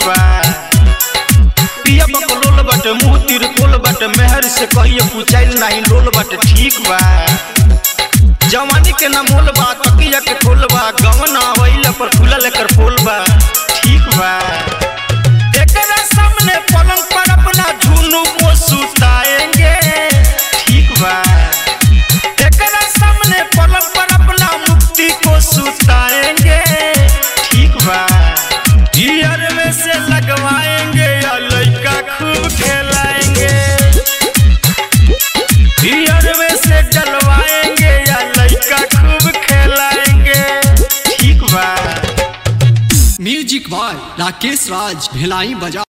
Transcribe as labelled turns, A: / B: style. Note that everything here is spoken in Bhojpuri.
A: बा पिया बकलोल बट मुंह तिरकोल बट मेहर से कहिए पूछाइल नहीं लोल बट ठीक बा जवानी के न मोल बा तकिया के खोल बा गवन आवैला पर खुलल एकर पोल बा ठीक बा एकरा सामने पलंग पर अपना झुनू को सुताएंगे ठीक बा एकरा सामने पलंग पर अपना मुक्ति को सुताएंगे ठीक बा गियर में से लगवाएंगे या लड़का खूब खेलाएंगे गियर में से डलवाएंगे या लड़का खूब खेलाएंगे ठीक बा
B: म्यूजिक बाय राकेश राज भिलाई बजा